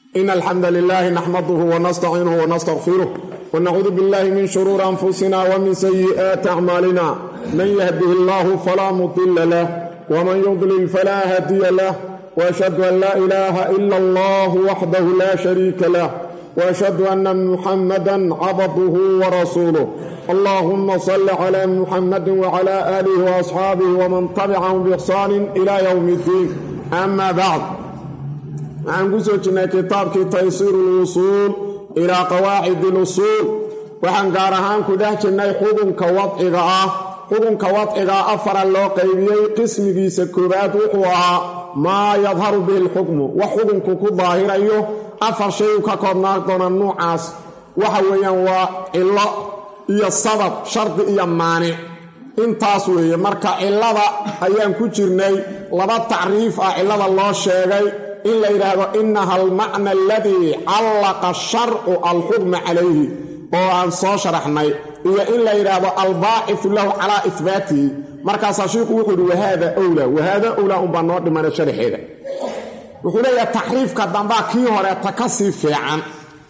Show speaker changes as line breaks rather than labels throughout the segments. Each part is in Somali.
إن الحمد لله نحمده ونستعينه ونستغفره ونعوذ بالله من شرور أنفسنا ومن سيئات أعمالنا من يهده الله فلا مضل له ومن يضلل فلا هادي له وأشهد أن لا إله إلا الله وحده لا شريك له وأشهد أن محمدا عبده ورسوله اللهم صل على محمد وعلى آله وأصحابه ومن تبعهم بإحسان إلى يوم الدين أما بعد waxaan ku soo jirnay kitaabkii taysiiru lwusuul ilaa qawaacid ilusuul waxaan gaar ahaan ku dhex jirnay xukunka wadciga ah xukunka wadcigaa afara loo qaybiyey qismigiisa koowaad wuxuu ahaa maa yadharu bihi lxukmu wax xukunku ku daahirayo afar shay u ka koobnaan doona nuucaas waxa weeyaan waa cillo iyo sabab shardi iyo maanic intaas weeye marka cillada ayaan ku jirnay laba tacriif ah cillada loo sheegay in la yidhaahdo inaha almacna aladii callaqa sharcu alxukma calayhi oo aan soo sharaxnay iyo in la yidhaahdo albaacifu lahu calaa ihbaatihi markaasaa shiiku wuxuu yidhi wahaada owlaa wahaada owlaa unbaa noo dhimana sharaxeeda wuxuu leeyahay taxriifka dambaa kii horeeta ka sii fiican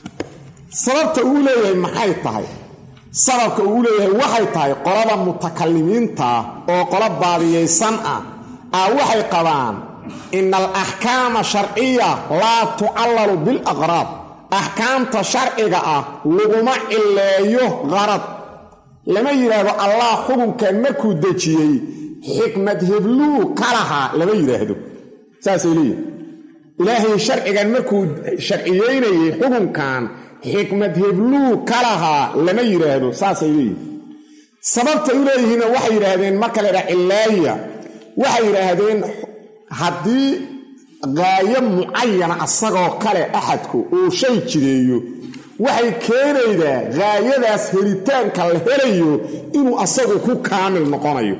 sababta uu leeyahay maxay tahay sababka uu leeyahay waxay tahay qolada mutakalimiinta oo qolo baadiyaysan ah ah waxay qabaan ina alaxkaama sharciya laa tucallalu bilaqraad axkaamta sharciga ah laguma cileeyo qarad lama yidhaahdo allah xukunkan markuu dejiyey xikmad hebluu ka lahaa lama yidhaahdo saasay leeyihin ilaahay sharcigan markuu sharciyeynayay xukunkan xikmad hebluu ka lahaa lama yidhaahdo saasay leeyihin sababtay u leeyihiinna waxay yidhaahdeen marka la ydhaha cilaaya waxay yidhaahdeen haddii qaayo mucayana asagoo kale axadku uu shay jireeyo waxay keenaydaa qaayadaas helitaanka la helayo inuu asagu ku kaamil noqonayo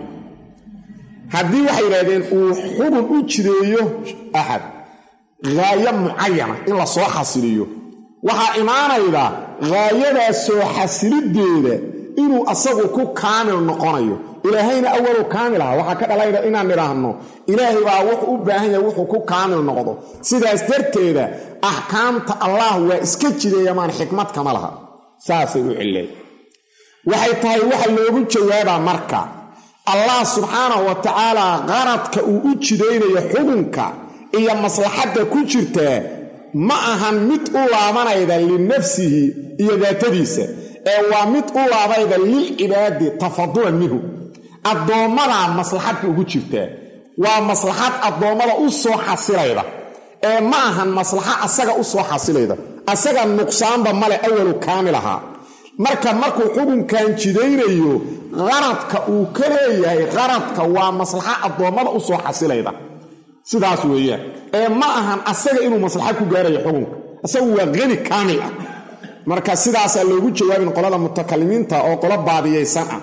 haddii waxay yidhahdeen uu xubun u jireeyo axad qaayo mucayana in la soo xasiliyo waxaa imaanayda qaayadaas soo xasilideeda inuu asagu ku kaamil noqonayo ilaahayna awalu kaamil aha waxaa ka dhalayna inaan nidhaahno ilaahay baa wuxuu u baahan yahay wuxuu ku kaamil noqdo sidaas darteeda axkaamta allah waa iska jireeyamaan xikmad kama laha saasay u cileen waxay tahay waxa loogu jawaabaa marka allah subxaanahu wa tacaala qaradka uu u jidaynayo xukunka iyo maslaxadda ku jirtaa ma ahan mid u laabanayda linafsihi iyo daatadiisa ee waa mid u laabayda lilcibaadi tafadulan minhu addoommadaa maslaxadka ugu jirtaa waa maslaxad addoommada u soo xasilayda ee ma ahan maslaxa asaga u soo xasilayda asaga nuqsaanba male awalu kaamil ahaa marka markuu xukunkan jidaynayo qaradka uu ka leeyahay qaradka waa maslaxa addoommada u soo xasilayda sidaas weeyaan ee ma ahan asaga inuu maslaxa ku gaarayo xukunka asagu waa qani kaamil ah marka sidaasaa loogu jawaabin qolada mutakalimiinta oo qolo baadiyaysan ah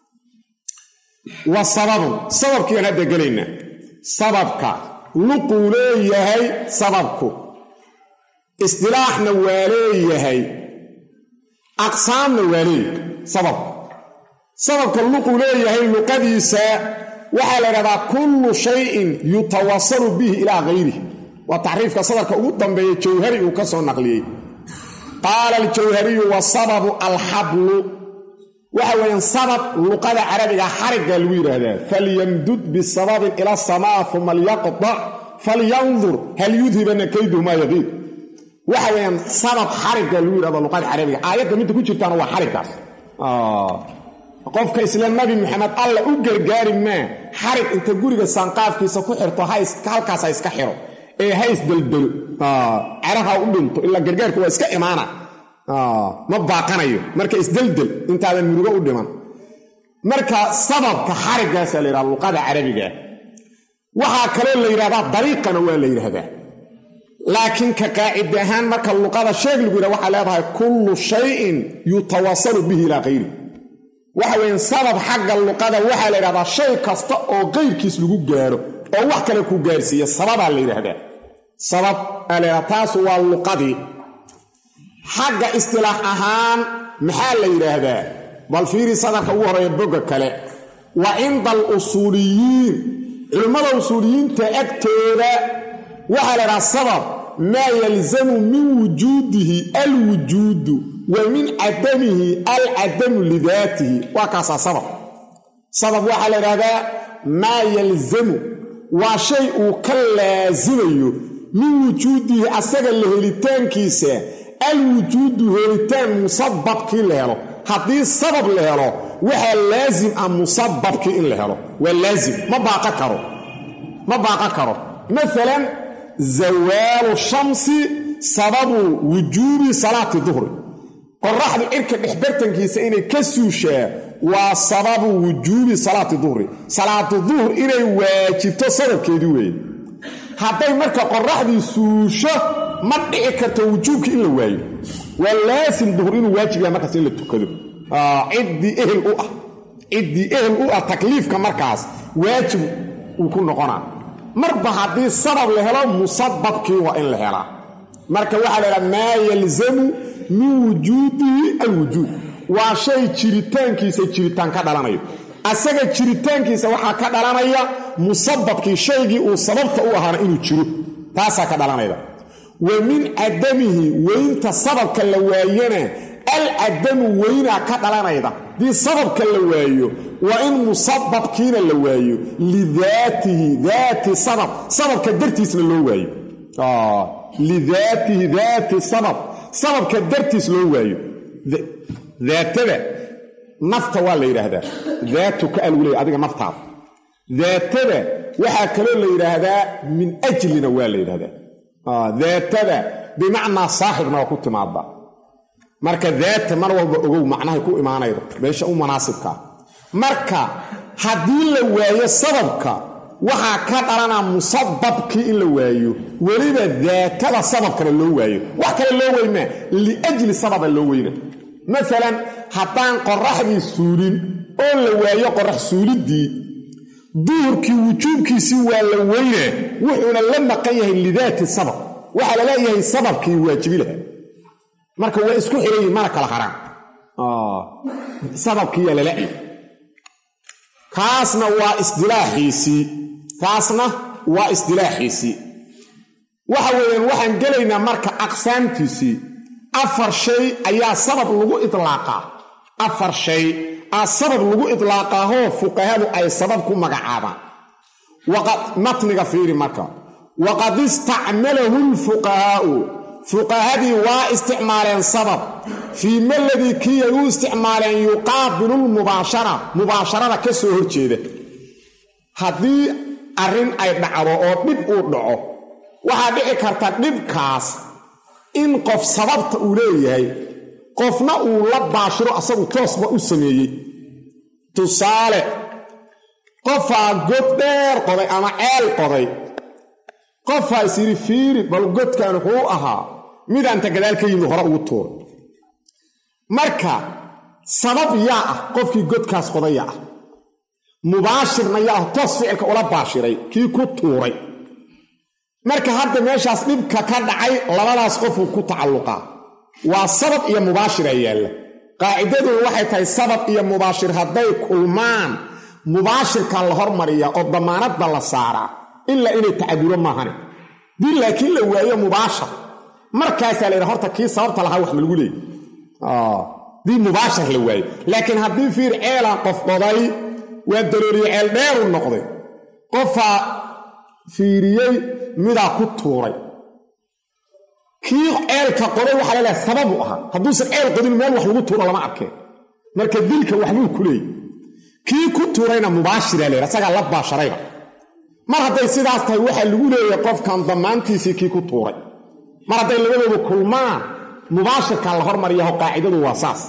wa sababun sababkiiaan hadda gelaynaa sababka luquu leeyahay sababku isdilaaxna waa leeyahay aqsaamna waa leeyahay sababku sababka luquu leeyahay luqadiisa waxaa la ydhahdaa kullu shayin yutawasalu bihi ilaa hayrihi waa taxriifka sadarka ugu dambeeya jawhari uu ka soo naqliyey qaala aljawhariyu wa sababu alxablu waxa weeyaan sabab luqada carabiga xarigga lagu yidhaahdaa falyamdud bisababin ila asamaa uma lyaqdac falyandur hal yudhibana kayduhu maa yaqiid waxa weeyaan sabab xarigga lagu yidhahdo luqada carabiga aayadda midda ku jirtaana waa xariggaas qofka isla nabi maxamed alla u gargaari maa xarig inta guriga saanqaafkiisa ku xirto halkaas ha iska xiro ee ha isdeldelo ceraha u dhinto ilaa gargaarka waa iska imaana ma baaqanayo marka isdeldel intaadan murugo u dhiman marka sababka xariggaasaa la yidhahda luqada carabigaa waxaa kaloo la yidhahdaa dariiqana waa la yidhaahdaa laakiin ka qaacid ahaan marka luqada sheeg lagu yidhah waxaa leedahay kullu shayin yutawasalu bihi ilaa kayri waxa weeyaan sabab xagga luqada waxaa la yidhahdaa shay kasta oo qayrkiis lagu gaaro oo wax kale ku gaarsiiya sababaa la yidhaahdaa sabab aa la yidhahdaa taasu waa luqadii xagga istilaax ahaan maxaa la yidhaahdaa bal fiiri sadarka ugu horeeya bogga kale wa cinda alusuuliyiin culimmada usuuliyiinta agtooda waxaa la ydhaha sabab maa yalzamu min wujuudihi alwujuudu wa min cadamihi alcadamu lidaatihi waa kaasaa sabab sabab waxaa la idhahdaa maa yalzamu waa shay uu ka laasimayo min wujuudihi asaga la helitaankiisa alwujuudu helitaan musababkii la helo haddii sabab la helo waxaa laasim ah musababkii in la helo waa laasim ma baaqa karo ma baaqan karo maalan zawaalu shamsi sababu wujuubi salaati duhri qoraxdu cirka dhexbartankiisa inay ka suushaa waa sababu wujuubi salaati duhri salaatu duhr inay waajibto sababkeedii weeye hadday marka qoraxdii suusho ma dhici karto wujuubkii in la waayo waa laasim duhur inuu waajib yahay markaas in la tukado ciddii ehel u ah ciddii ehel u ah takliifka markaas waajib uu ku noqonaa marba haddii sabab la helo musababkii waa in la helaa marka waxaa la idhaha maa yalzamu min wujuudihi alwujuud waa shay jiritaankiisa jiritaan ka dhalanayo asaga jiritaankiisa waxaa ka dhalanaya musababkii shaygii uu sababta u ahaana inuu jiro taasaa ka dhalanayda wa min cadamihi weynta sababka la waayana alcadamu weynaa ka dhalanayda haddii sababka la waayo waa in musababkiina la waayo lidaatihi daati sabab sababka dartiisna loo waayo lidaatihi daati sabab sababka dartiis loo waayo daatada nafta waa la yidhaahdaa daatuka algu leey adiga naftaada daatada waxaa kaloo la yidhaahdaa min ajlina waa la yidhahdaa daatada bimacnaa saaxibna waa ku timaada marka daata mar walba ogow macnahay ku imaanayda meesha u munaasibkaa marka haddii la waayo sababka waxaa ka dhalanaa musababkii in la waayo weliba daatada sababkana loo waayo wax kale loo weymaa liajli sababa loo weyna maalan haddaan qoraxdii suulin oo la waayo qorax suuliddii duhurkii wujuubkiisii waa la weynaa wuxuuna la maqan yahay lidaati sabab waxaa la leeyahay sababkii waajibi laha marka waa isku xirayiin mana kala haraan sababkiiyaa lala-y kaasna waa isdilaaxiisii kaasna waa isdilaaxiisii waxa weeyaan waxaan gelaynaa marka aqsaamtiisii afar shay ayaa sabab lagu idlaaqaa afar shay aa sabab lagu idlaaqaahoo fuqahadu ay sabab ku magacaabaan matniga fiiri marka waqad istacmalahu lfuqahaa'u fuqahadii waa isticmaaleen sabab fii maladii kii ay u isticmaaleen yuqaabilu lmubaashara mubaasharada ka soo horjeeda haddii arrin ay dhacdo oo dhib uu dhaco waxaa dhici karta dhibkaas in qof sababta uu leeyahay qofna uu la baashiro asagu toosba u sameeyey tusaale qofaa god dheer qoday ama ceel qoday qofaa is yidhi fiiri bal godkan wuxuu ahaa midaanta gadaal ka yimid hore ugu tuuray marka sabab yaa ah qofkii godkaas qodaya ah mubaashirna yaa ah toos ficilka ula baashiray kii ku tuuray marka hadda meeshaas dhibka ka dhacay labadaas qofuu ku tacalluqaa waa sabab iyo mubaashira yaalla qaacidaduna waxay tahay sabab iyo mubaashir hadday kulmaan mubaashirka la hormariya oo damaanadda la saaraa ilaa inay tacaduro maahane dii laakiin la waayo mubaashar markaasaa la yidhaha horta kii sababta lahaa wax ma lagu leeyay dii mubaashar la waayo laakiin haddii fiir ceelaan qof qoday waa darooriye ceel dheeru noqday qofaa fiiriyey midaa ku tuuray kii ceelka qoday waxaa la leehay sababu ahaa hadduusan ceel qodin meel wax lagu tuuro lama arkeen marka dilka waxbuu ku leeyay kii ku tuurayna mubaashira leeha asagaa la baasharayba mar hadday sidaas tahay waxaa lagu leeyahay qofkan damaantiisii kii ku tuuray mar hadday labadoodu kulmaan mubaashirkaa la hormariyaho qaacidadu waa saas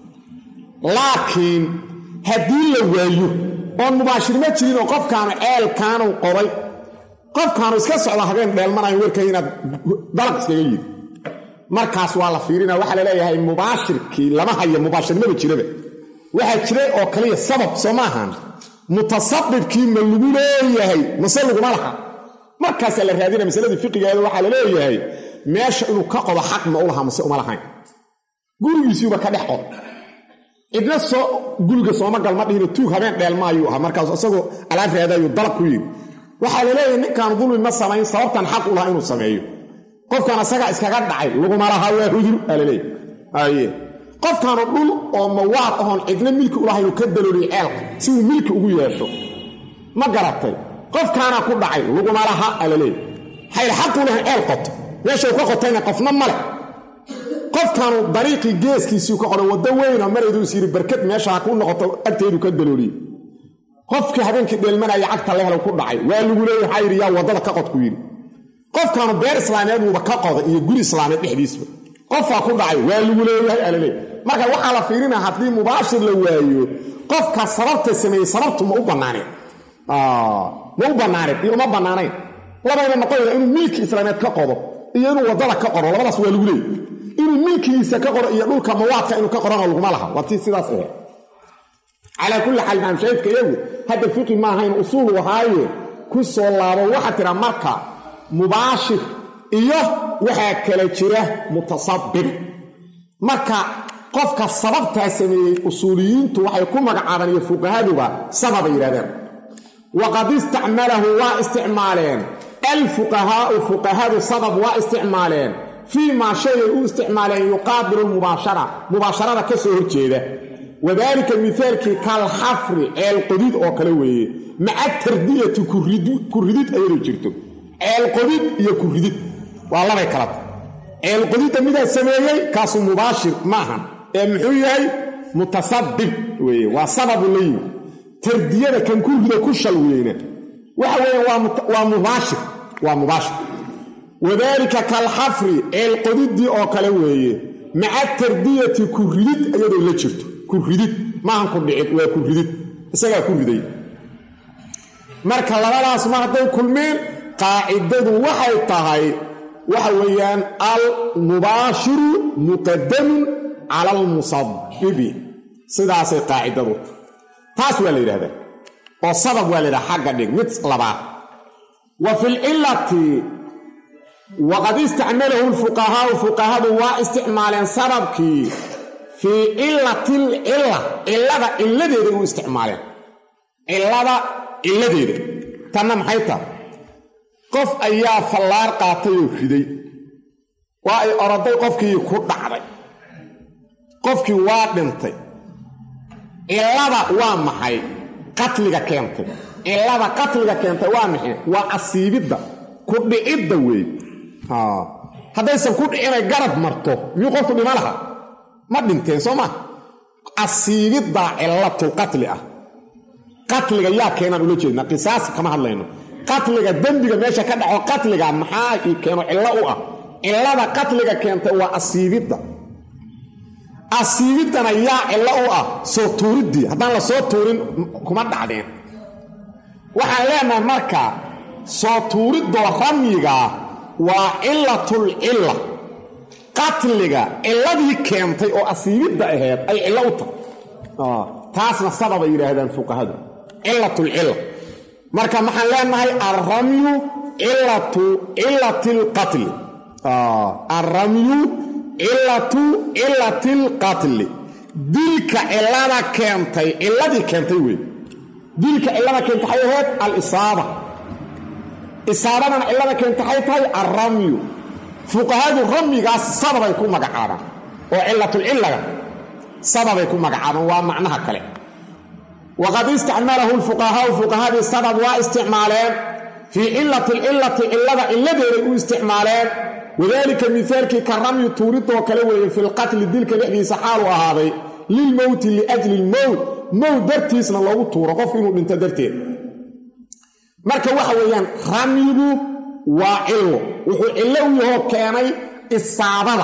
laakiin haddii la waayo oon mubaashir ma jirin oo qofkaanu ceelkaanu qoday qofkaanu iska socda habeen dheelmanayo warkay inaad dalaq iskaga yidi markaas waa la fiirina waxaa la leeyahay mubaashirkii lama hayo mubaashirnaba jiraba waxaa jiray oo kaliya sabab soo maahan mutasabibkii ma lagu leeyahay mase laguma laha markaasaa la raadina masaladii fiqigeeda waxaa la leeyahay meesha inuu ka qodo xaq ma u lahaa mase uma lahayn gurigiisiiba ka dhex qod cidna soo guriga sooma gal ma dhihino tuug habeen dheelmaayuu ahaa markaas isagoo alaab raadayuu dalab ku yidhi waxaa la leeyahay ninkaan dulmi ma samayn sababtan xaq u lahaa inuu sameeyo qofkan asagaa iskaga dhacay laguma laha waa hudur alaleey aye qofkaanu dhul oo mawaad ahoon cidna milki ulahaynu ka dalooliyo ceelka si uu milki ugu yeesho ma garatay qofkaanaa ku dhacay laguma laha alaleey xayl xaqu lahan ceel qoto meeshau ka qotayna qofna ma leh qofkaanu dariiqii geeskiisii ka qoray waddo weynoo marayduu is yidhi barkad meesha ha kuu noqoto agteedu ka dalooliye qofkii habeenkii dheelmanaya cagta la helo ku dhacay waa lagu leeya waxaa yidhi yaa waddada ka qod ku yidhi qofkaanu beer islaameed buuba ka qoday iyo guri islaameed dhexdiisba qofkaa ku dhacay waa lagu leeyahay alaleey marka waxaa la fiirinaya haddii mubaashir la waayo qofka sababta sameeyey sababtu ma u bannaaneen ma u bannaaneed iyo uma bannaanayn labayna noqonaysa inuu milki islaameed ka qodo iyo inuu waddada ka qoro labadaas waa lagu leeyay inuu milkigiisa ka qoro iyo dhulka mawaadka inuu ka qorona laguma laha waa tii sidaas ahe calaa kulli xaal maamshaahidka iyagu hadda fiqi maahayn usuulu ahaaye ku soo laabo waxaa tira marka mubaashir iyo waxaa kala jira mutasabib marka qofka sababtaa sameeyey usuuliyiintu waxay ku magacaabaan iyo fuqahaduba sababay yidhahdeen waqad istacmalahu waa isticmaaleen alfuqahaau fuqahadu sabab waa isticmaaleen fii maa shayay u isticmaaleen yuqaabilu lmubaashara mubaasharada ka soo horjeeda wadaalika mihaalkii kalxafri ceelqodid oo kale weeye maca tardiyati kuridid ayadoo jirto ceelqodid iyo kuridid waa labay kalata ceelqodidda midaa sameeyey kaasu mubaashir maahan ee muxuu yahay mutasabib weeye waa sababu la yimi tardiyada kan ku rido ku shal weyna waxa weeye waa mubaashir waa mubaashir wadaalika kalxafri ceelqodiddii oo kale weeye maca tardiyati kuridid iyadoo la jirto kuridid maahan ku dhicid waa kuridid isagaa ku riday marka labadaas ma hadday kulmeen qaacidadu waxay tahay waxa weeyaan almubaashiru muqadamun cala almusabibi sidaasay qaacidadu taas waa la yidhahdaa oo sabab waa la yidhaha xagga dhig mid labaad wa fi lcilati waqad istacmalahu lfuqahaau fuqahadu waa isticmaaleen sababkii fii cilati lcila cilada cilladeeda u isticmaaleen cillada cilladeeda tanna maxay tahay qof ayaa fallaar qaatay oo riday waa ay oroday qofkii ku dhacday qofkii waa dhintay cillada waa maxay qatliga keentay cillada qatliga keentay waa maxay waa asiibidda ku dhicidda weey haddaysan ku dhicinay garab marto miyuu qofku dhima laha ma dhinteen soo maa asiibiddaa cillatul qatli ah qatliga yaa keenaan ula jeedna qisaas kama hadlayno qatliga dembiga meesha ka dhaco qatliga maxaa ii keeno cillo u ah cillada qatliga keentay waa asiibidda asiibiddana yaa cillo u ah soo tuuriddii haddaan la soo tuurin kuma dhacdeen waxaan leenahay marka soo tuuriddoo ramyigaa waa cillatul cilla qatliga cilladii keentay oo asiibidda aheed ay cillo u tahay taasna sababay yidhaahdaan fuqahadu cillatul cilla marka maxaan leenahay alramyu cilatu cilati lqatli alramyu cilatu cilati lqatli dilka cillada keentay cilladii keentay wey dilka cillada keentay waxay ahayd alisaaba isaabadana cillada keentay waxay tahay alramyu fuqahadu ramyigaas sababay ku magacaabaan oo cilatulcillaga sababay ku magacaabaan waa macnaha kale waqad istacmalahu lfuqahaau fuqahadii sabab waa isticmaaleen fii cilati lcilati cillada cilladeeday u isticmaaleen wadaalika mihaalkii ka ramyi tuuridoo kale weeye fi lqatli dilka dhexdiisa xaalu ahaaday lilmowti liajli lmowt mowt dartiisna loogu tuuro qofku inuu dhinto darteed marka waxa weeyaan ramyigu waa cillo wuxuu cillo u yahoo keenay isaabada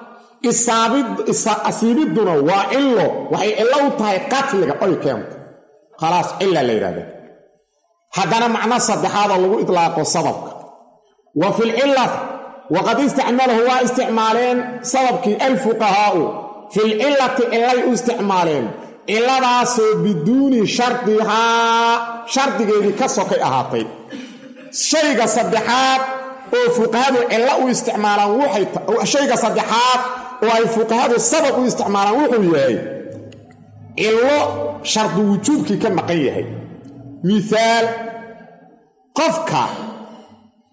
asiibidduna waa cillo waxay cillo u tahay qatliga oy keento khalaas cilla la yidhahda haddana macno saddexaadoo lagu itlaaqo sababka wa fi lcillati waqad istacmalahu waa isticmaaleen sababkii alfuqahaa'u fi lcillati cillay u isticmaaleen cilladaasoo biduuni shardihaa shardigeedii ka sokay ahaatay shayga saddexaad oo fuqahadu cillo u isticmaalaan shayga saddexaad oo ay fuqahadu sabab u isticmaalaan wuxuu yahay cillo shardi wujuubkii ka maqan yahay mihaal qofka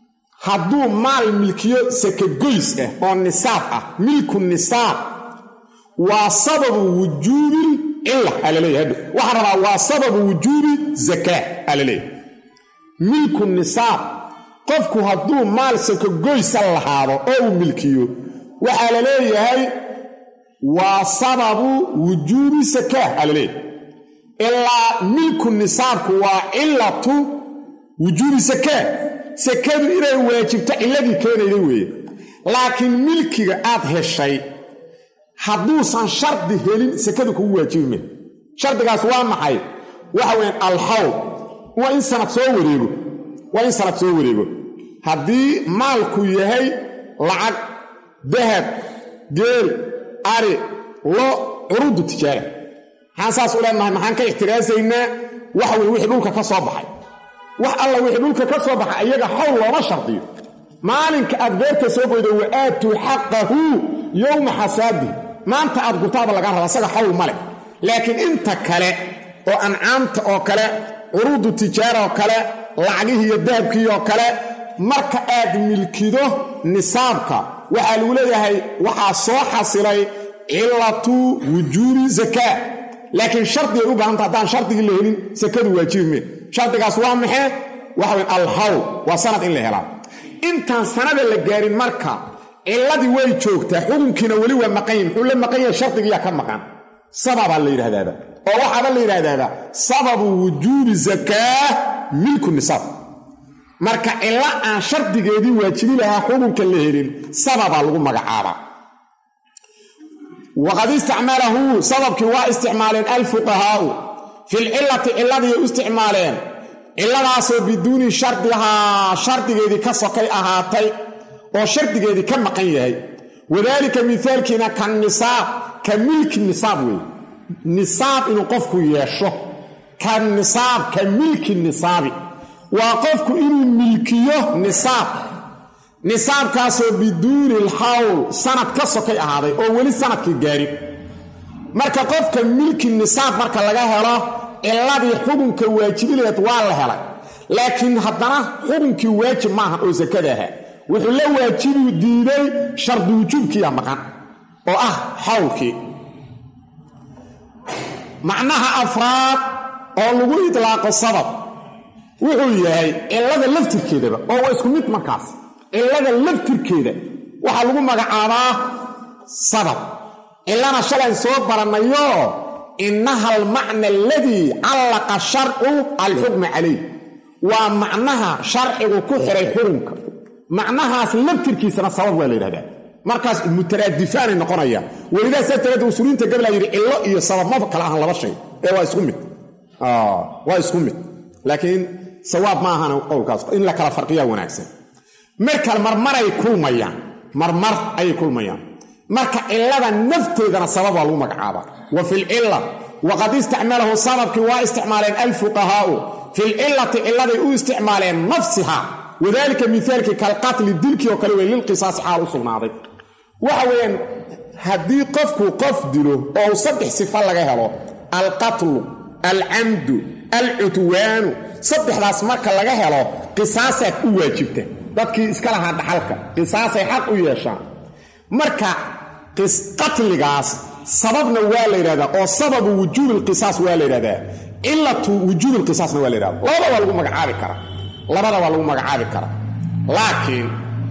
hadduu maal milkiyo sakagoys ah oo nisaab ah milku nisaab waa sababu wujuubi cilla aa laleeyahay hadho waxaa rabaa waa sababu wujuubi zakaa aa laleeyahay milku nisaab qofku hadduu maal sakagoysa lahaado oo uu milkiyo waxaa la leeyahay waa sababu wujuubi sakaa aa laleeyahay ilaa milku nisaabku waa cilatu wujuubi sakaa sakadu inay waajibto cilladii keenayda weeye laakiin milkiga aad heshay hadduusan shardi helin sakadu kugu waajibi me shardigaas waa maxay waxa weyaan alxawl waa in sanad soo wareego waa in sanad soo wareego haddii maalku yahay lacag dahab geel ari lo curuudu tijaara maxaan saas u leenahay maxaan ka ixtiraasaynaa waxa weye wixii dhulka ka soo baxay wax alla wixii dhulka ka soo baxay iyaga xawl looma shardiyo maalinka aad beerta soo goydo wa aatuu xaqahu yowma xasaadi maanta aad gurtaaba lagaa raba asaga xawl ma leh laakiin inta kale oo ancaamta oo kale curuudu tijaara oo kale lacagihii iyo dahabkii oo kale marka aad milkido nisaabka waxaa lagu leeyahay waxaa soo xasilay cilatu wujuubi zakaa laakiin shardigay u baahanta haddaan shardigii la helin sakadu waajibi mee shardigaas waa maxee waxa weyn alhawl waa sanad in la helaa intaan sanada la gaarin marka cilladii way joogtaa xukunkiina weli waa maqan yahi muxuu la maqan yahay shardigiyaa ka maqan sababaa la yidhahdaaba oo waxaaba la yidhahdaaba sababu wujuubi zakaa milku nisaab marka cilo aan shardigeedii waajibi lahaa xukunka la helin sababaa lagu magacaabaa waqad istacmalahu sababkii waa isticmaaleen alfuqahaau filcilati ciladiiay u isticmaaleen ciladaasoo biduuni shardihaa shardigeedii ka sokay ahaatay oo shardigeedii ka maqan yahay wadaalika mihaalkiina ka nisaab ka milki nisaab weeye nisaab inuu qofku yeesho ka nisaab ka milki nisaabi waa qofku inuu milkiyo nisaab nisaabkaasoo biduuni alxawl sanad ka sokay ahaaday oo weli sanadkii gaarin marka qofka milki nisaab marka laga helo ciladii xukunka waajibileed waa la helay laakiin haddana xukunkii waajib maahan oo sakada ahaa wuxuu la waajibu diiday shardi wujuubkiiya maqan oo ah xawlkii macnaha afraad oo lagu idlaaqo sabab wuxuu yahay cilada laftirkeedaba oo waa isku mid markaas cilada laftirkeeda waxaa lagu magacaabaa sabab cilana shalan soo barannayo innaha almacna aladii callaqa sharcu alxukma calayh waa macnaha sharcigu ku xiray xukunka macnahaas laftirkiisana sabab waa la yidhahdaa markaas mutaraadifaanay noqonayaan welidaa saa taraada usuliinta gablaa yidhi cillo iyo sabab ma kala ahan laba shay ee waa isku mid waa isku mid laakiin sawaab ma ahan qowlkaas in la kala farqiyaa wanaagsan markale marmaray kulmayaan marmar ayay kulmayaan marka cilada nafteedana sabab waa lagu magacaabaa wa fi lcila waqad istacmalahu sababkii waa isticmaaleen alfuqahaau fi lcilati ciladay u isticmaaleen nafsiha wadalika mihaalkii kalqatli dilkii oo kale wey lilqisaasi xaal u sugnaaday waxa weeyaan haddii qofku qof dilo oo u saddex sifa laga helo alqatlu alcamdu alcudwaanu saddexdaas marka laga helo qisaasaad u waajibta dadkii iska lahaa dhaxalka qisaasay xaq u yeeshaan marka qatligaas sababna waa la yidhahdaa oo sababu wujuubi lqisaas waa la yidhahdaa cilatu wujuubi lqisaasna waa la yidhahda labada waa lagu magacaabi karaa labada waa lagu magacaabi karaa laakiin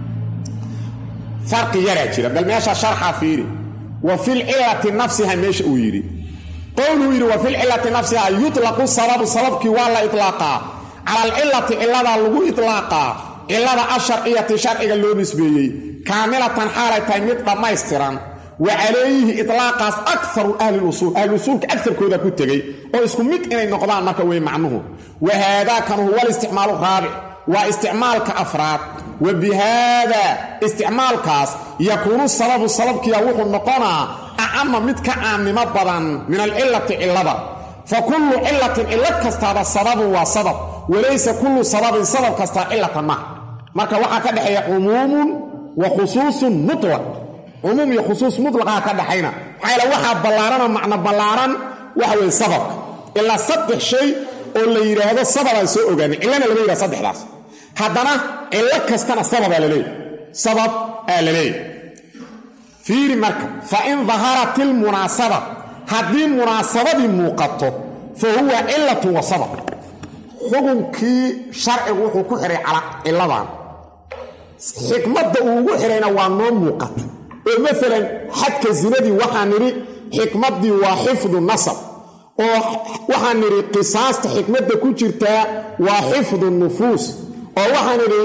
farqi yaraa jira bal meesha sharxa fiiri wa filcilati nafsiha meesha uu yidhi qowluu yidhi wa filcilati nafsiha yutlaqu sababu sababkii waa la ilaaqaa cala alcilati ciladaa lagu ilaaqaa cilada asharciyati sharciga loo nisbeeyey kaamilatan xaalay tahay mid dhammaystiran wa calayhi itlaaqaas akaru ahlilusuul ahluusuulka agarkooda ku tegey oo isku mid inay noqdaan marka wey macnuhu wa haadakan huwa alisticmaalu raabic waa isticmaalka afraad wa bi haada isticmaalkaas yakuunu sababu sababkiya wuxuu noqonaa acama mid ka caamnimo badan min alcilati cilada fa kullu cilatin cilo kastaaba sababun waa sabab walaysa kullu sababin sabab kastaa cilatan ma marka waxaa ka dhexeeya cumuumun wa khusuusun mutlaq cumuum iyo khusuus mutlaqaa ka dhaxayna maxaa yaele waxaa ballaaranoo macno ballaaran waxa weye sababka ilaa saddex shay oo la yidhaahdo sababaan soo ogaanin cillana lama yidhaha saddexdaas haddana cillo kastana sababaa la leeyahy sabab aa la leeyahy fiiri marka fa in daharat ilmunaasaba haddii munaasabadii muuqato fa huwa cilatun wa sabab xukunkii sharcigu wuxuu ku xihay ciladan xikmadda uu ugu xihayna waa noo muuqata oo maalan xadka zinadii waxaa nidhi xikmaddii waa xifdu nasab oo waxaan nidhi qisaasta xikmadda ku jirtaa waa xifdu nufuus oo waxaan nidhi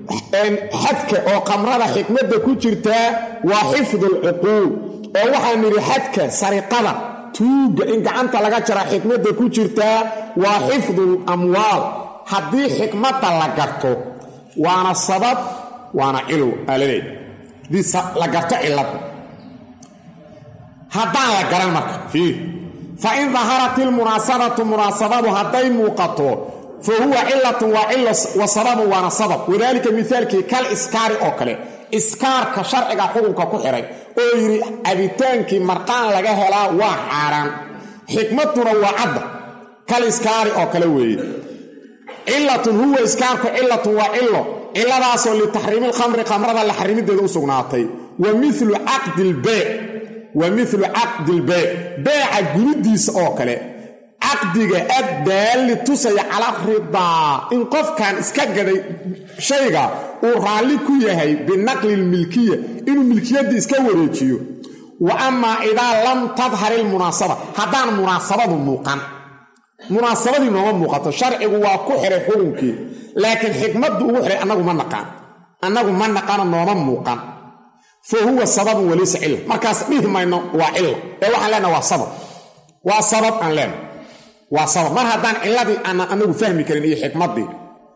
xadka oo qamrada xikmadda ku jirtaa waa xifdu alcuquul oo waxaan nidhi xadka sariqada tuugga in gacanta laga jaraa xikmadda ku jirtaa waa xifdu lamwaal haddii xikmadda la garto waana sabab waana cilow aalaleed hadii la garto cilladda haddaan la garan marka fiir fa in daharat ilmunaasabatu munaasabadu hadday muuqato fa huwa cilatun waa cilo wa sababun waana sabab wadaalika mihaalkii kal iskaari oo kale iskaarka sharciga xukunka ku xihay oo yidhi cabitaankii marqaan laga helaa waa xaaraan xikmaduna waa cadda kal iskaari oo kale weeye cilatun huwa iskaarku cilatun waa cilo ciladaasoo litaxriimi lkhamri khamrada la xarimideeda u sugnaatay wa milu caqdi lbeyc wa milu caqdi lbeyc beeca gulidiisa oo kale caqdiga addaalli tusaya cala ridaa in qofkan iska gaday shayga uu raalli ku yahay binaqli lmilkiya inuu milkiyaddii iska wareejiyo wa amaa idaa lam tadhar ilmunaasaba haddaan munaasabadu muuqan munaasabadii nooma muuqato sharcigu waa ku xihay xukunkii laakiin xikmaddu ugu xihay annagu ma naqaan annagu ma naqaano nooma muuqan fa huwa sababun walaysa cilla markaas dhihi mayno waa cilla ee waxaan leenaha waa sabab waa sabab aan leenahay waa sabab mar haddaan cilladii aanan anagu fahmi karin iyo xikmaddii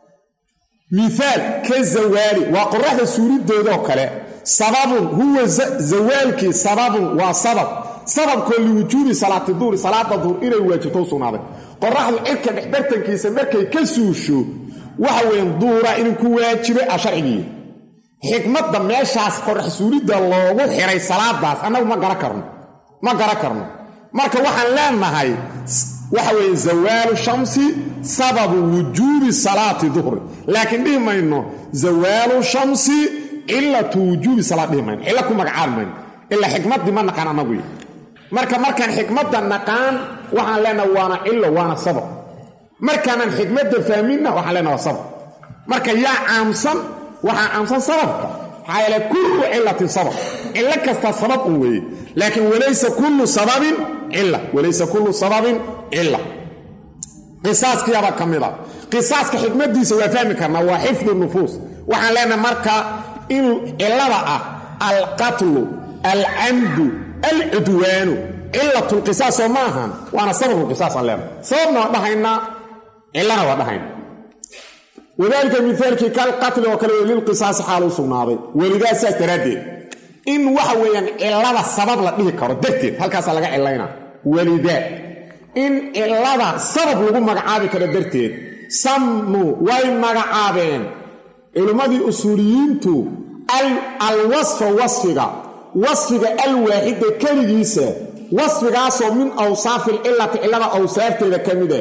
miaal ka zawaali waa qoraxda suuridoodoo kale sababun huwa zawaalkii sababun waa sabab sababkoo liwujuubi salaati duuri salaada duur inay waajibto u sugnaaday qoraxdu cirka dhexbartankiisa markay ka suusho waxa weyan duura inuu ku waajibay a sharcigii xikmadda meeshaas qorax suulidda loogu xiray salaadaas annagu ma garan karno ma garan karno marka waxaan leenahay waxa weeye zawaalu shamsi sababu wujuubi salaati duhri laakiin dhihi mayno zawaalu shamsi cilatu wujuubi salaad dhihi mayno cilo ku magacaabi mayno ilaa xikmaddii ma naqaan annagu marka markaan xikmadda naqaan waxaan leenaha waana cilo waana sabab markaanan xikmadda fahminna waxaan leenaha waa sabab marka yaa caamsan waxaa caamsan sababka maxaa yeele kullu cilatin sabab cilo kasta sabab un weeye laakiin walaysa kullu sababin cila walaysa kullu sababin cila qisaaskiyaaba ka mid a qisaaska xikmaddiisa waa fahmi karnaa waa xifdu nufuus waxaan leenahay marka inuu cilada ah alqatlu alcamdu alcudwaanu cilatulqisaas oo ma ahan waana sababulqisaasaan leenahay sababna waa dhahaynaa cilana waa dhahayna wadaalika mihaalkii kalqatli oo kale lilqisaasi xaal u sugnaaday welidaa saas daraaddeed in waxa weeyaan cilada sabab la dhihi karo darteed halkaasaa laga cilaynaa welidaa in cilada sabab lagu magacaabi karo darteed sammuu way magacaabeen culimmadii usuuliyiintu alwasfa wasfiga wasfiga alwaaxida keligiisa wasfigaasoo min awsaafi alcilati cillada awsaafteeda ka mida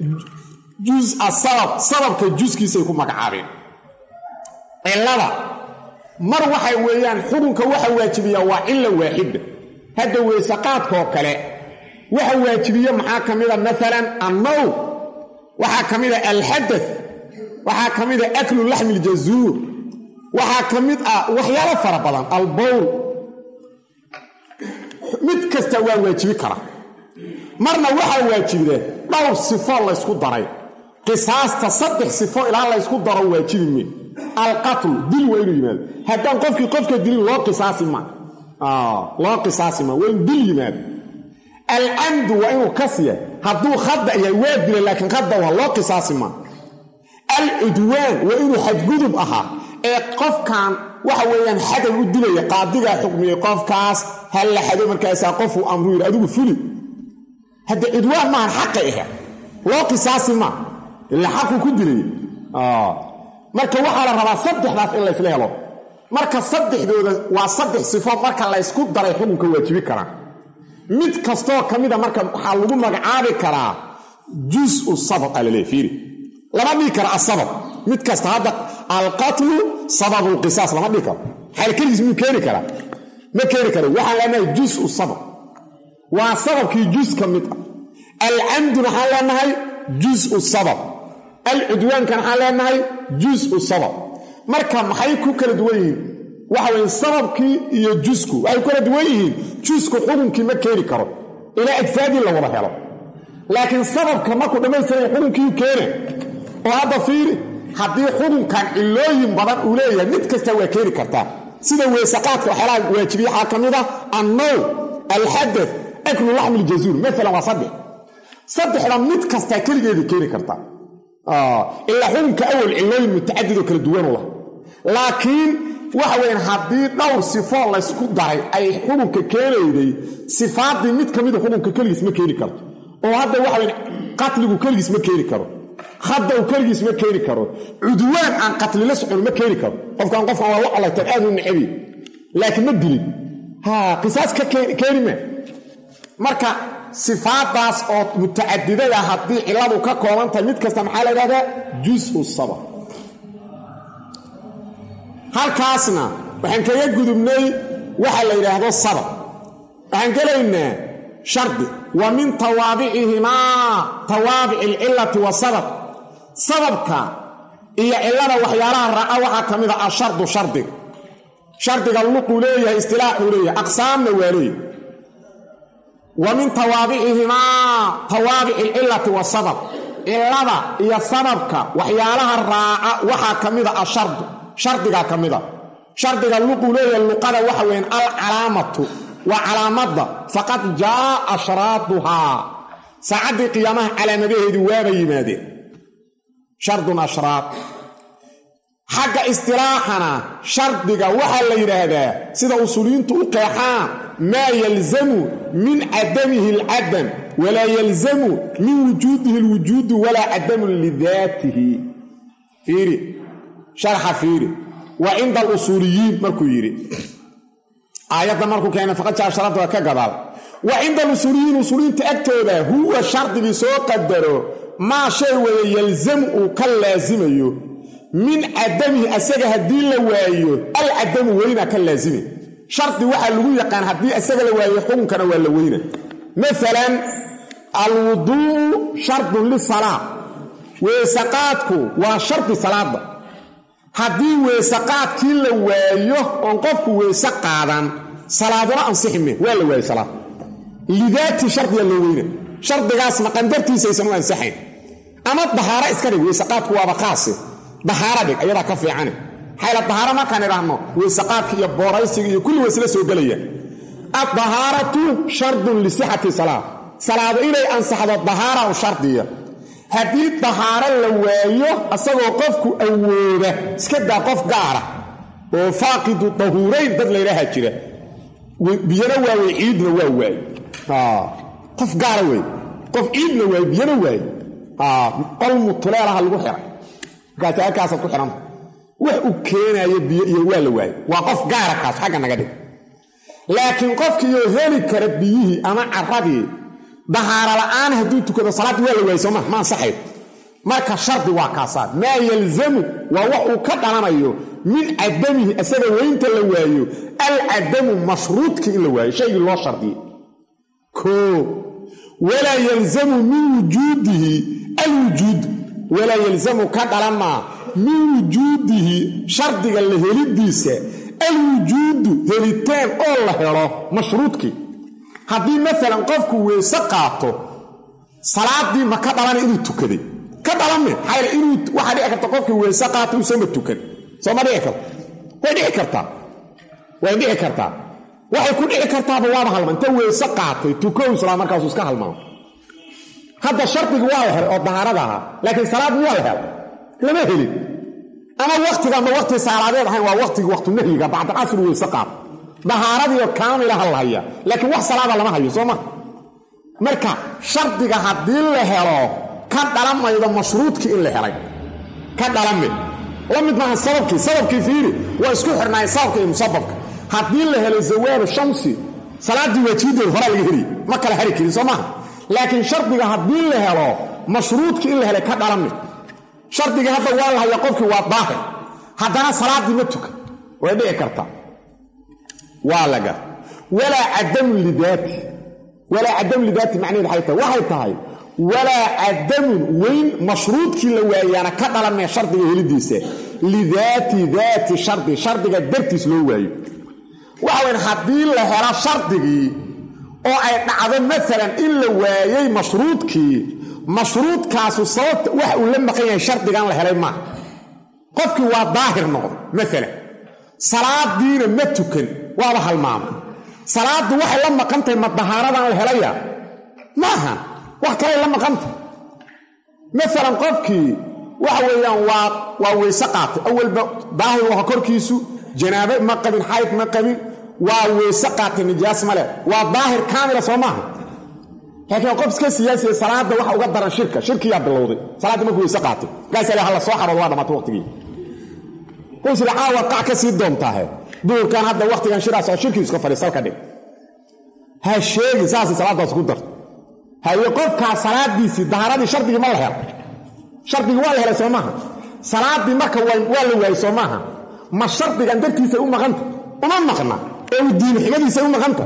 jusa sabab sababka juskiisay ku magacaabeen cillada mar waxay weeyaan xukunka waxa waajibiya waa cilla waaxida hadda weysaqaadkaoo kale waxa waajibiye maxaa ka mida maalan annowm waxaa ka mida alxadad waxaa ka mida aklu laxmi iljazuur waxaa ka mid ah waxyaalo fara badan albowl mid kasta waa waajibi kara marna waxaa waajibida dhowr sifo laysku daray qisaasta saddex sifo ilaa laysku daro waajibi me alqatlu dil waa inuu yimaado haddaan qofkii qofka dilin loo qisaasi ma loo qisaasi ma waa inu dil yimaado alcamdu waa inuu kasya hadduu khada yahay waa dila laakiin khada waa loo qisaasi ma alcudwaan waa inuu xadgudub ahaa ee qofkan waxa weeyaan xadan u dilaya qaadigaa xukmiyey qofkaas hal la xado markaasaa qofuu amru yidhi adigu fuli hadda cudwaan maahan xaqay ahe loo qisaasi ma ila xaquu ku dilay marka waxaa la rabaa saddexdaas in laysla helo marka saddexdooda waa saddex sifo marka laysku daray xukunka waajibi karaan mid kastoo ka mida marka waxaa lagu magacaabi karaa jusu sabab aa laleey fiiri lama dhihi kara asabab mid kasta hadda alqatlu sababulqisaas lama dhihi karo xayl keligiis miyuu keeni karaa ma keeni karo waxaan leenahay jusu sabab waa sababkii jus ka mid ah alcamdu maxaan leenahay jusu sabab alcudwaankan waxaan leenahay jusu sabab marka maxay ku kala duwan yihiin waxa weye sababkii iyo jusku waxay ku kala duwan yihiin jusku xukunkii ma keeni karo ilaa ajsaadii la wada helo laakiin sababka markuu dhammaystiraya xukunkiiu keena oo hadda fiiri haddii xukunkan cilooyin badan uu leeyahay mid kasta waa keeni kartaa sida weesaqaadka waxyaalaha waajibiya waxaa ka mid ah annow alxadaf aklu laxmi ljazuur maalan waa saddex saddexda mid kastaa keligeedii keeni kartaa ilaa xukunka awal cilooyin mutacadid oo kala duwanu lah laakiin waxa weyaan haddii dhowr sifoo laysku daray ay xukunka keenayday sifaadii mid ka mida xukunka keligiis ma keeni karto oo hadda waxa weyan qatligu keligiis ma keeni karo khadaw keligiis ma keeni karo cudwaan aan qatlila socon ma keeni karo qofkan qofkan waa la colaytan aad u nacabi laakiin ma dilin ha qisaas ka keeni ma marka sifaadaas oo mutacadidada haddii ciladu ka kooban tahay mid kasta maxaa la ydhahdaa jusu sabab halkaasna waxaan kaga gudubnay waxa la yidhaahdo sabab waxaan gelaynaa shardi wa min tawaabicihimaa tawaabici alcilati wasabab sababka iyo cillada waxyaalaha raaca waxaa ka mid a ashardu shardiga shardiga luquu leeyahay istilaaxuu leeyahay aqsaamna waa leeyahay wa min tawaabicihimaa tawaabici alcilati wasabab cillada iyo sababka waxyaalaha raaca waxaa ka mid a ashardu shardigaa ka mid a shardiga luquu leeyahay luqada waxa weyaan alcalaamatu waa calaamadda faqad jaa ashraaduhaa saacaddii qiyaamaha calaamadaheedii waaba yimaadeen shardun ashraad xagga istilaaxana shardiga waxaa la yidhaahdaa sida usuuliyiintu u qeexaan maa yalzamu min cadamihi alcadam walaa yalzamu min wujuudihi alwujuudu walaa cadamun lidaatihi fiiri sharxa fiiri wa cinda alusuuliyiin markuu yidhi aayadda markuu keenay faqad jaa sharada waa ka gadaal wa cinda alusuuliyiin usuuliyiinta agtooda huwa shardigii soo qadaro maa shay weeye yalzamu uu ka laasimayo min cadamihi asaga haddii la waayo alcadamu weynaa ka laasime shardi waxaa lagu yaqaan haddii asaga la waayo xukunkana waa la weyna maalan alwuduu'u shardun lisalaa weesaqaadku waa shardi salaada haddii weesaqaadkii la waayo oon qofku weese qaadan salaaduna ansixime waa la waayo salaad lidaati shardiga loo weyna shardigaasna qandartiisaysan u ansaxayn ama dahaaro iska dhig weesaqaadku waaba qaase dahaaro dhig ayadaa ka fiicane xayla dahaaro markaan idhaahno weesaqaadka iyo booraysiga iyo kulli waysla soo gelaya addahaaratu shardun lisixati salaa salaado inay ansaxdo dahaara u shardiya haddii dahaaro la waayo asagoo qofku awooda iska daa qof gaara oo faaqidu dahuurayn dad laydhaaha jira biyana waawey ciidna waa waaye qof gaara wey qof ciidna waaye biyana waaye qol mutuleelaha lagu xiray markaas halkaasaad ku xihanta wax u keenaayo biyo iyo waa la waaye waa qof gaara kaas xagga naga dhig laakiin qofkiioo heli kara biyihii ama caradii dahaaro la'aan hadduu tukado salaaddii waa la waayey sooma ma ansaxayd marka shardi waa kaasaa maa yalzamu waa wax uu ka dhalanayo min cadamihi asaga weynta la waayo alcadamu mashruudkii in la waayo shaygii loo shardiyey koo walaa yalzamu min wujuudihi alwujuud walaa yalzamu ka dhalamaa min wujuudihi shardiga la helidiisa alwujuudu helitaan oo la helo mashruudkii haddii maalan qofku weese qaato salaadii ma ka dhalana inuu tukaday ka dhalame maxaa inuu waxaa dhici karta qofkii weese qaato uusama tukan sooma dhici karto way dhici kartaa way dhici kartaa waxay ku dhici kartaaba waaba halma inta weese qaatay tukow islaam markaasuu iska halmaamo hadda shardigii waa la helay oo dahaarada ahaa laakiin salaadii waa la helay lama helin ama waktiga ama wakti salaadeed ahayn waa waktigii waktunahyiga bacdalcasr weyse qaat dahaaradiio kaamilaha la haya laakiin wax salaada lama hayo soo ma marka shardiga haddii la helo ka dhalamaydo mashruudkii in la helay ka dhalame la mid maaha sababkii sababkii fiiri waa isku xirnaayeen sababka iyo musababka haddii la helo zawaalu shamsi salaaddii waajibadeed horaa laga heliy ma kala hari karin soo maaha laakiin shardiga haddii la helo mashruudkii in la helay ka dhalame shardigii hadda waa la haya qofkii waa daahir haddana salaaddii ma tukan way dhici kartaa waa laga walaa cadamun lidaati walaa cadamun lidaati macnaheed waxay tahay waxay tahay walaa cadamun weyn mashruudkii la waayaana ka dhalanmee shardiga helidiisa lidaati daati shardi shardiga dartiis loo waayo waxa weyn haddii la helo shardigii oo ay dhacdo maalan in la waayey mashruudkii mashruudkaasu sababta wax uu la maqan yahay shardigan la helay maaha qofkii waa daahir noqdo maalan salaadiina ma tukan waaba halmaamay salaaddu waxay la maqan tahay ma dahaaradan la helaya maaha wax kalay la maqantah maalan qofkii waxa weeyaan waa waa weyse qaatay awalba daahir waha korkiisu janaabe ma qabin xayd ma qabin waa weyse qaatay nijaas male waa daahir kaamila soo maaha laakiin qof iska siyaasiya salaada waxa uga daran shirka shirkiyaa bilowday salaadda markuu weyse qaatay markaas hala soo xaroodo waa dhamaatay waqtigii quysida caawa qac ka sii doontaahe duurkan hadda waqtigan shiraas oo shirkii iska fadhiis halka dhig ha sheegi saasay salaadaas ku darto haye qofkaa salaadiisii dahaaradii shardigii ma la helo shardigii waa la helay soo maaha salaaddii marka waa la waayey soo maaha ma shardigan dartiisay u maqanta uma maqna ee u diin xigadiisay u maqanta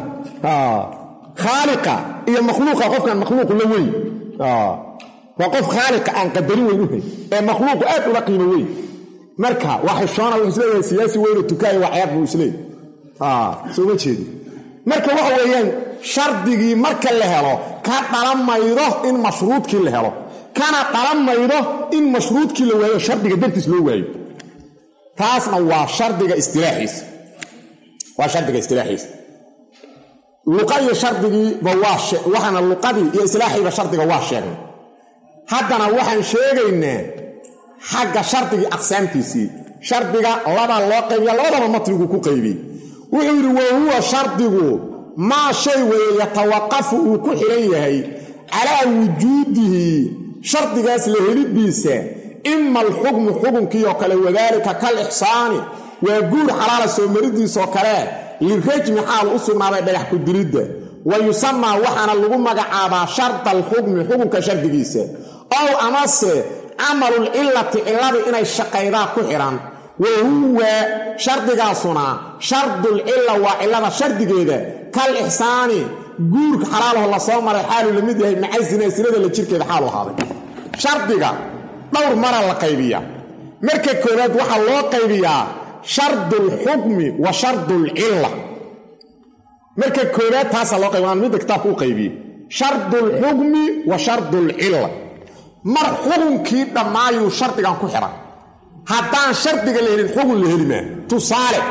khaaliqa iyo makhluuqa qofkan makhluuqu la weyn waa qof khaaliqa aan qadarin weyn u hay ee makhluuqu aad ula qiimo weyn marka waa xishoona wuxuu isleeyahay siyaasi weynoo tukaaya waa ceeb buu isleeyahy soo ma jeedi marka waxa weeyaan shardigii marka la helo ka dhalan maydo in mashruudkii la helo kana dhalan maydo in mashruudkii la waayo shardiga dartiis loo waayo taasna waa shardiga istilaaxiisa waa shardiga istilaaxiisa luqa iyo shardigiiba waa waxaana luqadii iyo islaaxiiba shardiga waa sheegnay haddana waxaan sheegaynaa xagga shardigii aqsaamtiisii shardiga labaa loo qaybiya labadaba matnigu ku qaybiyey wuxuu yidhi wa huwa shardigu maa shay weeye yatawaqafu uu ku xidhan yahay calaa wujuudihi shardigaas la helidiisa ima alxukmu xukunkiioo kale wadaalika kal ixsaani waa guur xalaala soo maridiisoo kale lirajmi xaal u sugnaaday dhagax ku dilidda wa yusamaa waxaana lagu magacaabaa sharda alxukmi xukunka shardigiisa ow amase camalulcillati cilladu inay shaqaydaa ku xidhan wa huwa shardigaasuna shardulcilla waa cillada shardigeeda kal ixsaani guurka xalaalaho la soo maray xaaluu la mid yahay maca zina sinada la jirkeeda xaalu ahaaday shardiga dhowr mara la qaybiyaa marka koowaad waxaa loo qaybiyaa shardulxukmi wa shardulcilla marka koowaad taasaa loo qaybi midda kitaabka u qaybiyey shardulxukmi wa shardulcilla mar xukunkii dhammaayuu shardigan ku xidhan haddaan shardiga la helin xukun la heli maa tusaale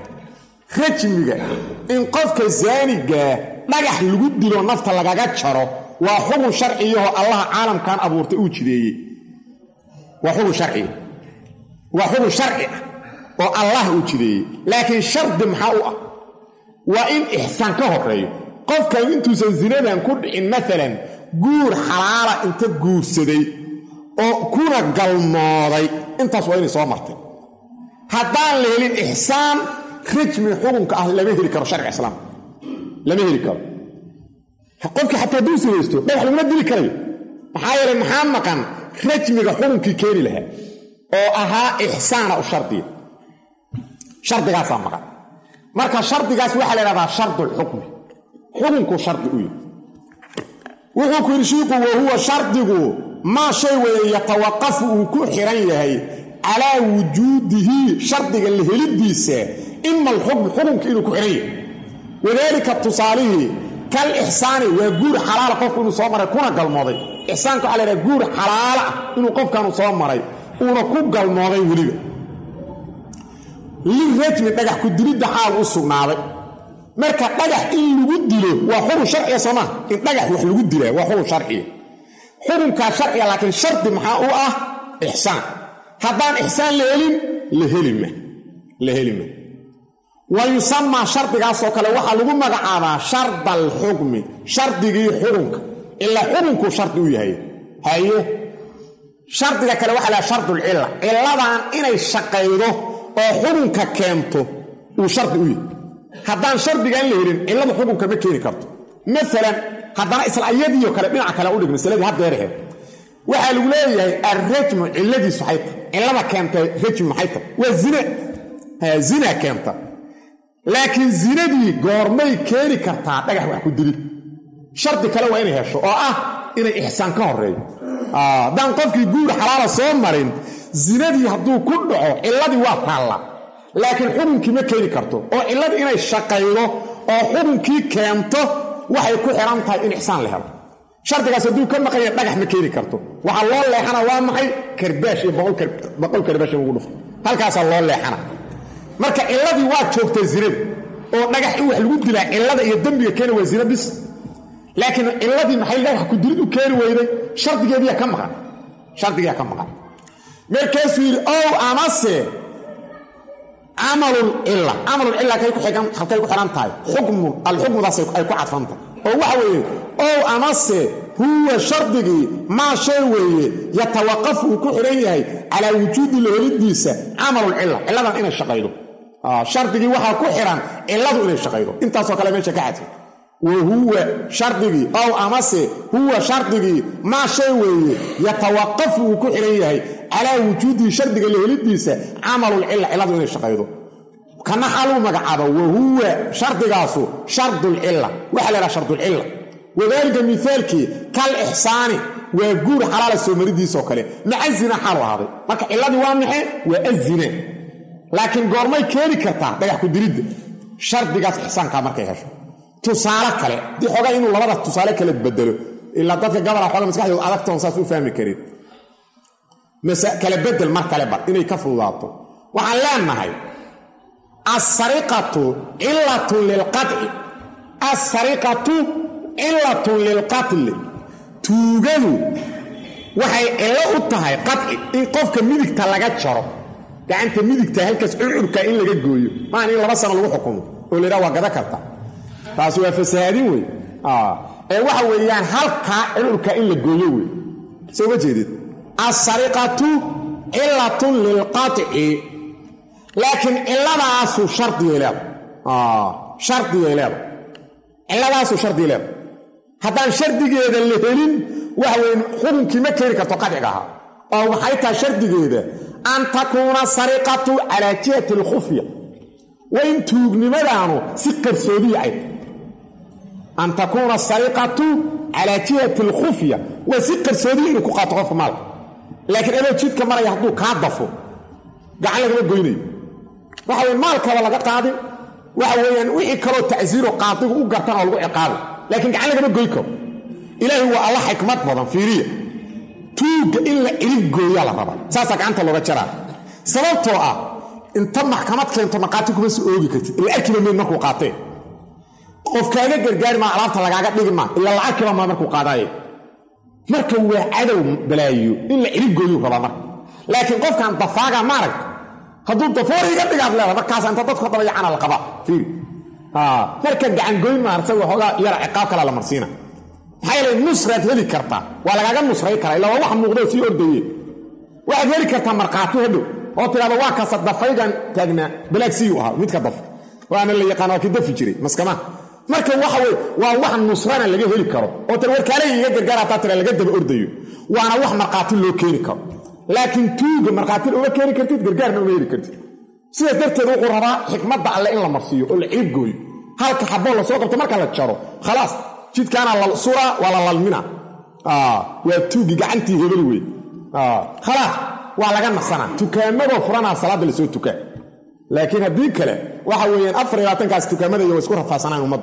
rajmiga in qofka zaanigaa dhagax lagu dilo nafta lagaga jaro waa xukun sharciyahoo allaha caalamkan abuurtay uu jideeyey waa xukun sharciya waa xukun sharci ah oo allah uu jideeyey laakiin shardi maxaa u ah waa in ixsaan ka horeeyo qofkan intuusan zinadan ku dhicin maalan guur xalaala inta guursaday oo kuna galmooday intaas waa inay soo martay haddaan la helin ixsaan rajmi xukunka ah lama heli karo sharciga islaamka lama heli karo qofkii xataa hadduu sinaysto dhagax laguma dili karayo maxaa yeelay maxaa maqan rajmiga xukunkii keeni lahaa oo ahaa ixsaana u shardiya shardigaasaa maqan marka shardigaas waxaa la ydhahdaa shardulxukmi xukunkuu shardi u yahy wuxuu ku yidhi shiiku wa huwa shardigu maa shay weeye yatawaqafu uu ku xiran yahay calaa wujuudihi shardiga la helidiisa ima alxukm xukunka inuu ku xihan yahay wadaalika tusaalihii kal ixsaani waa guur xalaala qofku inuu soo maray kuna galmooday ixsaanka waxa la ydhaha guur xalaala ah inuu qofkanu soo maray uuna ku galmooday weliba lirajmi dhagax ku dilidda xaal u sugnaaday marka dhagax in lagu dilo waa xukun sharciya soo maa in dhagax wax lagu dilaa waa xukun sharciya xukunkaa sharciga laakiin shardi maxaa u ah ixsaan haddaan ixsaan la helin la helima la helima wa yusamaa shardigaasoo kale waxaa lagu magacaabaa sharda alxukmi shardigii xukunka ilaa xukunkuu shardi u yahay haye shardiga kale waxaa laha shardulcilla cilladan inay shaqaydo oo xukunka keento uu shardi u yahay haddaan shardigaan la helin cilladu xukunka ma keeni karto maalan haddana isla iyadiio kale dhinaca kale udhig masaladii haddeeraheed waxaa lagu leeyahay alrajmu cilladiisu maxay tahay cillada keenta rajmu maxay tahay waa zina zina keenta laakiin zinadii goormay keeni kartaa dhagax wax ku dilid shardi kale waa inay hesho oo ah inay ixsaan ka horeeyo haddaan qofkii guur xalaala soo marin zinadii hadduu ku dhaco cilladii waa taalla laakiin xukunkii ma keeni karto oo cilladii inay shaqaydo oo xukunkii keento waxay ku xidhan tahay in ixsaan la helo shardigaas hadduu ka maqanya dhagax ma keeni karto waxaa loo leexana waa maxay karbaash iyo boqol karbaash in lagu dhufto halkaasaa loo leexana marka cilladii waa joogtay zinada oo dhagax in wax lagu dilaa cillada iyo dembiga keena waa zina bis laakiin cilladii maxay dhagax ku dilid u keeni weyday shardigeediyaa ka maqan shardigiyaa ka maqan markaasuu yidhi ow amase camalulcilla camalulcilla halkay ku xidhan tahay xukmun alxukmudaas ay ku cadfantahay oo waxa weeye ow amase huwa shardigii maa shay weeye yatawaqafu uu ku xidhan yahay calaa wujuudi lahelidiisa camalulcilla cilladan inay shaqaydo shardigii waxaa ku xidhan cilladu inay shaqaydo intaasoo kale meesha ka cadfay wa huwa shardigii ow amase huwa shardigii maa shay weeye yatawaqafu uu ku xidhan yahay calaa wujuudihi shardiga lahelidiisa camalulcilla cilladu inay shaqaydo kana xaaluu magacaaba wa huwa shardigaasu shardulcilla waxaa la yhaha shardulcilla wadaalika mihaalkii kal ixsaani waa guur xalaala soo maridiisoo kale maca zina xaalu ahaaday marka cilladii waa maxe waa azina laakiin goormay keeni kartaa dhagax ku diridda shardigaas ixsaankaa markay hesho tusaale kale dii xoogaa inuu labada tusaale kale bedelo ilaa dadka gabala xooga maskaxdooda adagtoon saas u fahmi karin kala bedel mar kale bar inay ka fududaato waxaan leenahay asariqatu cilatun lilqaci asariqatu cilatun lilqatli tuugadu waxay cillo u tahay qaci in qofka midigta laga jaro gacanta midigta halkaas curcurka in laga gooyo maan in laba sano lagu xukumo oo laydhaha waa gada karta taasi waa fasahaadin wey ee waxa weeyaan halkaa curcurka in la gooyo wey soo ma jeedid asariqatu cilatun lilqaci laakiin ciladaasu shardigay leeda shardigay leeda ciladaasu shardigay leeda haddaan shardigeeda la helin waxa weye xukunkii ma keeni karto qadciga ahaa oo waxay tahay shardigeeda an takuuna sariqatu calaa jihati alkhufya waa in tuugnimadaanu si qarsoodiya ay an takuuna sariqatu calaa jihati alkhufya waa si qarsoodiya inuu ku qaato qofka maalka laakiin adoo jidka maraya hadduu kaa dafo gacan lagama goynayo waxa weye maalkaba laga qaadin waxa weeyaan wixii kaloo tacsiiro qaadigu u gartan oo lagu ciqaabo laakiin gacan lagama goy karo ilaahay waa alla xikmad badan fiiriya tuugga in la cirib gooyaa la rabaa saasaa gacanta looga jaraa sababtoo ah inta maxkamad keento maqaati kuma soo oogi kartid ila arkiba mayd markuu qaatee qof kaaga gargaari maa alaabta lagaaga dhigi maa ila la arkiba maa markuu qaadaaye marka waa cadow balaayiyo in la cirib gooyuu rabaa marka laakiin qofkan dafaaga maarag hadduu dafoor iga dhigaad leeda markaas inta dadku dabayacana la qabaa fiiri marka gacangoyn maarsa waxoogaa yara ciqaab kala la marsiina maxaa yeele nusraad heli kartaa waa lagaaga nusray karaa illa waa wax muuqdoo sii ordaye waxaad heli kartaa markhaati hadhow oo tidhahda waa kasa dafaygan taagnaa balaagsiyu ahaa midka daf waana la yaqaan waa ki dafi jiray maskama marka waxa weye waa wax nusrana laga heli karo oo tir warkaalay iga gargaar hataa tira laga daba ordayo waana wax markhaati loo keeni karo laakiin tuuga markhaatina uma keeni kartid gargaarna uma heli kartid sidaas darteed wuxuu rabaa xikmadda alle in la marsiiyo oo la ciib gooyo halka xaboo lasoo qabto marka la jaro khalaas jidkaana la suraa waa la lalmina waa tuugi gacantii hebel wey khalaas waa laga nasanaa tukaamadoo furanaa salaadda lasoo tukaa laakiin haddii kale waxa weeyaan afar iyo labaatankaas tukaamada iyo way isku rafaasanaan ummaddu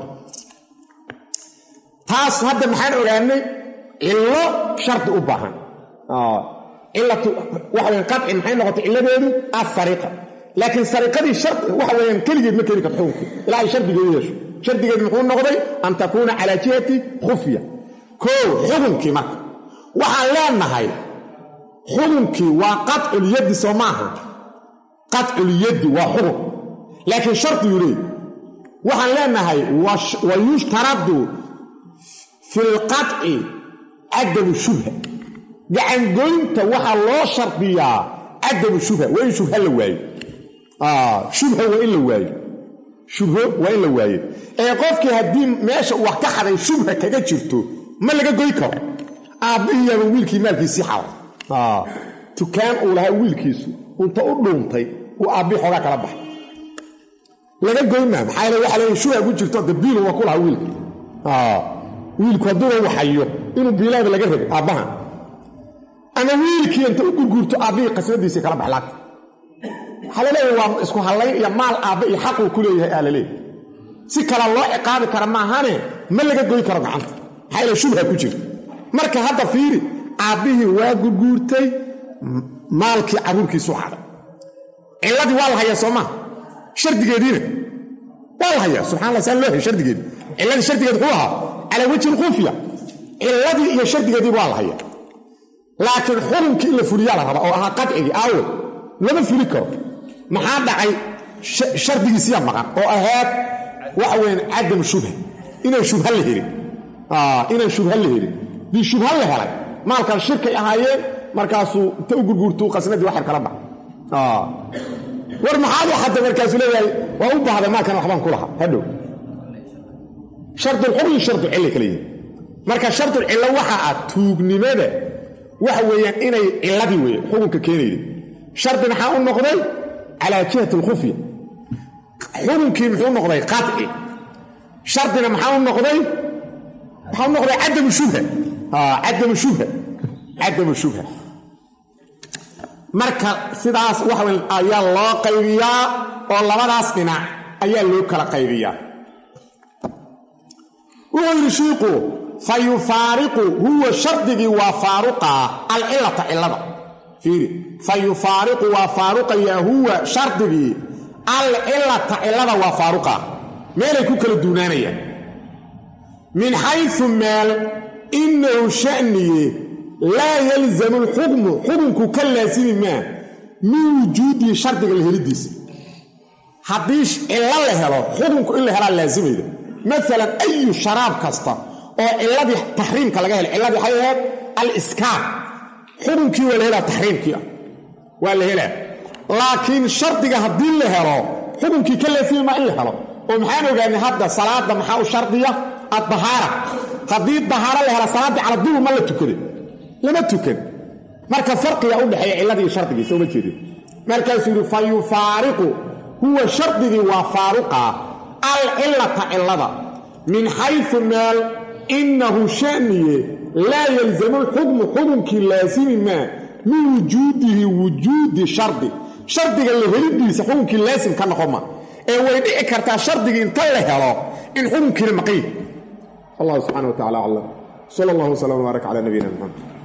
taas hadda maxaan ogaanay cillo shardi u baahan cilatu waxa weyaan qaci maxay noqotay cilladeedu asariqa laakiin sariqadii shar waxa weeyaan keligeed ma keeni karto xukunku ilaa ay shardigeedu yeesho shardigeed muxuu noqday an takuuna calaa jihati khufya koo xukunkii marka waxaan leenahay xukunkii waa qadculyaddi soo maaha qadculyaddi waa xukun laakiin shardiguu leey waxaan leenahay wa yushtaradu fi lqadci cadamu shubha gacangoynta waxaa loo shardiyaa cadamu shubha waa in shubha la waayo shubha waa in la waayo shubho waa in la waayo ee qofkii haddii meesha wax ka xaday shubha kaga jirto ma laga goy karo aabbihiiyaaba wiilkii maalkiisii xaday tukaan uu lahaa wiilkiisu unta u dhuuntay uu aabbihi xoogaa kala baxay laga goymaa maxaa yeele waxa leeya shuha ku jirto de biilu waa ku lahaa wiilka wiilku hadduuna waxayo inuu biilaada laga rabay aabbahan ama wiilkii inta u gurguurto aabbihii qasnadiisii kala bax laagta waxaa laleeyahay waa isku hallayn iyo maal aabba iyo xaquu ku leeyahay aa laleeyahy si kale loo ciqaabi kara maahane ma laga goy karo gacanta maxaa yeele shubha ku jirta marka hadda fiiri aabbihii waa gurguurtay maalkii carruurkiisu xaday cilladii waa la hayaa soo maha shardigeediina waa la hayaa subxana allah saan loo hay shardigeedi cilladii shardigeed wuxuu ahaa calaa wajhi lkhufiya cilladii iyo shardigeediiba waa la hayaa laakiin xurunkii in la fuliyaa la rabaa oo ahaa qadcigii aawo lama fuli karo maxaa dhacay shardigiisiya maqan oo ahaad waxa weyaan cadam shubha inaan shubha la helin inaan shubha la helin dii shubha la helay maalkan shirkay ahaayeen markaasuu inta u gurguurtuu qasnadii waxar kala bax war maxaad u xadda markaasuu leeyahay waa u baahda maalkan waxbaan ku lahaa hadhow shardulxukmi shardu cilla kala yihin marka shardul cillo waxa ah tuugnimada waxa weeyaan inay cilladii weeye xukunka keenayday shardi maxaa u noqday calaa jihati alkhufya xukunkii muxuu noqday qaci shardina maxaa u noqday maxaa u noqday cadamu shubha cadamu shubha cadamu shubha marka sidaas waxa wey ayaa loo qaybiyaa oo labadaas dhinac ayaa loo kala qaybiyaa wuxuu yidhi shiiku fa yufaariqu huwa shardigii waa faaruqaa alcilata cillada fiiri fa yufaariqu waa faaruqayaa huwa shardigii alcilata cillada waa faaruqaa meelay ku kala duunaanayaan min xaysu meel innahu sha'niye laa yalzamu alxukmu xukunku ka laasimi maa min wujuudihi shardiga la helidiisa haddii cillo la helo xukunku in la helaa laasimayda maalan ayu sharaab kasta oo ciladii taxriimka laga helay cilladii waxay ahayd aliskaar xukunkii waa la helaa taxriimkii ah waa la helaa laakiin shardiga haddii la helo xukunkii ka laasimi maa in la helo oo maxaan ogaanay hadda salaada maxaa u shardiya addahaara haddii dahaaro la hela salaaddii caladuur ma la tukaday lama tukan marka farqiga u dhexeeya cilladii shardigii sooma jeedin markaasuu yidhi fa yufaariqu huwa shardigii waa faaruqa alcilata cillada min xaysu meel innahu sha'niye laa yalzamu lxukmu xukunkii laasimi maa min wujuudihi wujuudi shardi shardiga la helidiisa xukunkii laasim ka noqon ma ee way dhici kartaa shardigii inta la helo in xukunkiina maqan yahi allah subxana wa tacala aclam sal allah wslam wbaarak cala nabiyina maxamed